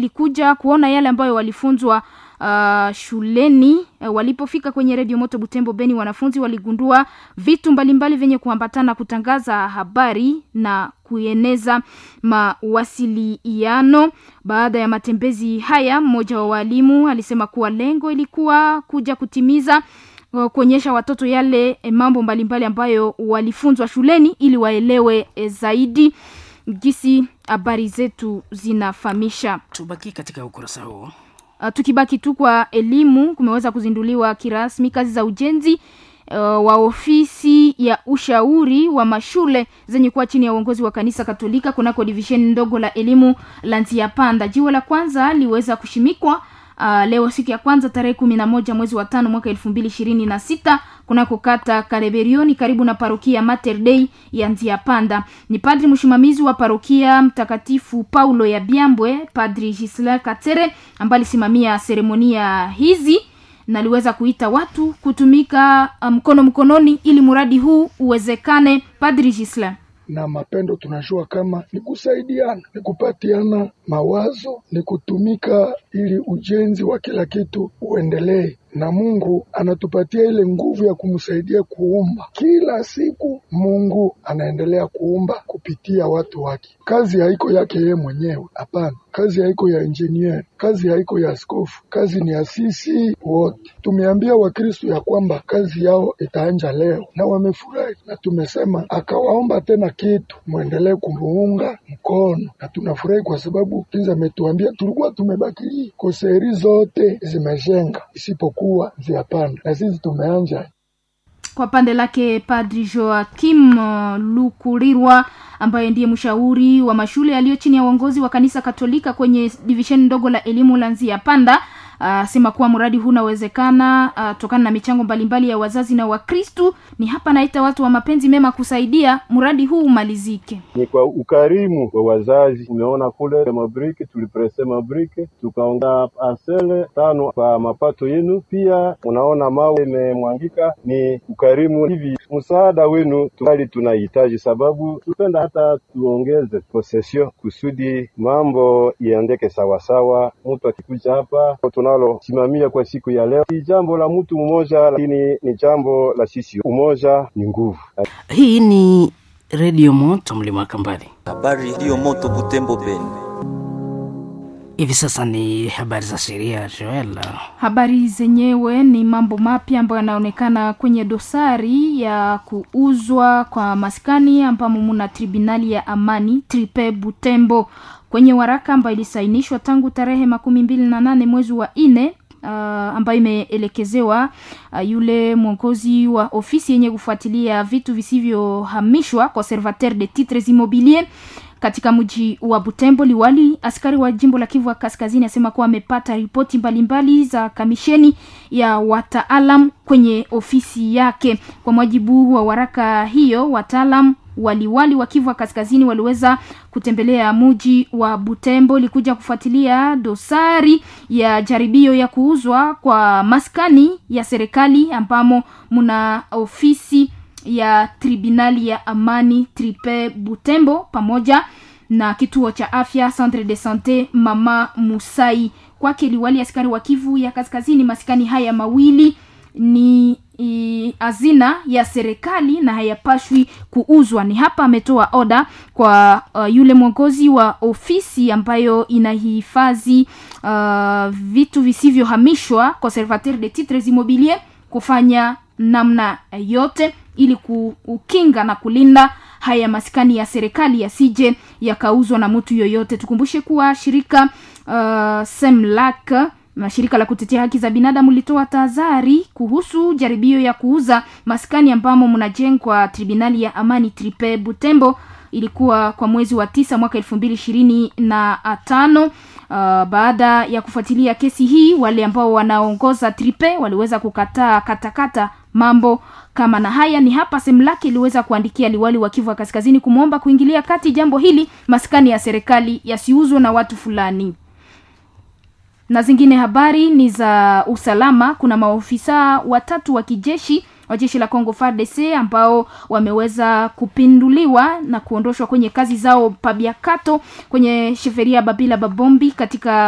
ilikuja kuona yale ambayo walifunzwa uh, shuleni. Uh, walipofika kwenye redio Moto Butembo Beni, wanafunzi waligundua vitu mbalimbali vyenye kuambatana kutangaza habari na kueneza mawasiliano. Baada ya matembezi haya, mmoja wa walimu alisema kuwa lengo ilikuwa kuja kutimiza kuonyesha watoto yale mambo mbalimbali ambayo walifunzwa shuleni ili waelewe zaidi jinsi habari zetu zinafahamisha. Tubaki katika ukurasa huo. Uh, tukibaki tu kwa elimu, kumeweza kuzinduliwa kirasmi kazi za ujenzi uh, wa ofisi ya ushauri wa mashule zenye kuwa chini ya uongozi wa kanisa Katolika kunako divisheni ndogo la elimu la Nziapanda. Jiwe la kwanza liweza kushimikwa Uh, leo siku ya kwanza tarehe kumi na moja mwezi wa tano mwaka elfu mbili ishirini na sita kunako kata Kaleberioni karibu na parokia Mater Dei ya Nzia Panda. Ni padri msimamizi wa parokia Mtakatifu Paulo ya Byambwe, Padri Gisela Katere ambaye alisimamia seremonia hizi na aliweza kuita watu kutumika mkono um, mkononi ili mradi huu uwezekane. Padri Gisela na mapendo tunajua kama ni kusaidiana, ni kupatiana mawazo, ni kutumika ili ujenzi wa kila kitu uendelee, na Mungu anatupatia ile nguvu ya kumsaidia kuumba kila siku. Mungu anaendelea kuumba kupitia watu wake. Kazi haiko yake yeye mwenyewe, hapana. Kazi haiko ya engineer, kazi haiko ya askofu, kazi ni ya sisi wote. Tumeambia Wakristo ya kwamba kazi yao itaanja leo, na wamefurahi, na tumesema akawaomba tena kitu, mwendelee kumuunga mkono, na tunafurahi kwa sababu kinza ametuambia tulikuwa tumebaki koseri zote zimejenga isipokuwa ziapanda, na sisi tumeanja kwa pande lake Padri Joakim uh, Lukurirwa ambaye ndiye mshauri wa mashule yaliyo chini ya uongozi wa kanisa Katolika kwenye divisheni ndogo la elimu la Nzia Panda asema uh, kuwa mradi huu unawezekana uh, tokana na michango mbalimbali ya wazazi na Wakristu. Ni hapa naita watu wa mapenzi mema kusaidia mradi huu umalizike. Ni kwa ukarimu wa wazazi. Umeona kule mabriki, tuliprese mabriki tukaongea parcele tano kwa mapato yenu, pia unaona mawe imemwangika. Ni ukarimu hivi, msaada wenu tungali tunahitaji, sababu tupenda hata tuongeze posesio kusudi mambo iendeke sawasawa. Mtu akikuja hapa tunalosimamia kwa siku ya leo ni jambo la mtu mmoja, lakini ni jambo la sisi. Umoja ni nguvu. Hii ni redio moto mlima Kambale, habari redio moto Butembo Beni. Hivi sasa ni habari za sheria Joel. Habari zenyewe ni mambo mapya ambayo yanaonekana kwenye dosari ya kuuzwa kwa maskani ambamo muna tribunali ya amani Tripe Butembo kwenye waraka ambayo ilisainishwa tangu tarehe makumi mbili na nane mwezi wa nne uh, ambayo imeelekezewa uh, yule mwongozi wa ofisi yenye kufuatilia vitu visivyohamishwa conservateur de titres immobilier katika mji wa Butembo. Liwali askari wa jimbo la Kivu Kaskazini asema kuwa amepata ripoti mbalimbali za kamisheni ya wataalam kwenye ofisi yake. Kwa mujibu wa waraka hiyo, wataalam waliwali wa Kivu Kaskazini waliweza kutembelea mji wa Butembo likuja kufuatilia dosari ya jaribio ya kuuzwa kwa maskani ya serikali ambamo muna ofisi ya tribunali ya amani Tripe Butembo pamoja na kituo cha afya Centre de Sante Mama Musai. Kwake liwali askari wa Kivu ya Kaskazini, maskani haya mawili ni hazina ya serikali na hayapashwi kuuzwa. Ni hapa ametoa oda kwa uh, yule mwongozi wa ofisi ambayo inahifadhi uh, vitu visivyohamishwa conservateur de titres immobilier kufanya namna yote ili kukinga na kulinda haya maskani ya serikali yasije yakauzwa na mtu yoyote. Tukumbushe kuwa shirika uh, Semlak na shirika la kutetea haki za binadamu litoa tahadhari kuhusu jaribio ya kuuza maskani ambamo mnajengwa tribunali ya amani Tripe Butembo. Ilikuwa kwa mwezi wa tisa mwaka elfu mbili ishirini na tano. Uh, baada ya kufuatilia kesi hii, wale ambao wanaongoza Tripe waliweza kukataa katakata mambo kama na haya. Ni hapa Semlaki iliweza kuandikia liwali wa Kivu Kaskazini kumwomba kuingilia kati jambo hili, maskani ya serikali yasiuzwe na watu fulani na zingine habari ni za usalama. Kuna maofisa watatu wa kijeshi wa jeshi la Congo FARDC ambao wameweza kupinduliwa na kuondoshwa kwenye kazi zao Pabiakato kwenye sheferia Babila Babombi katika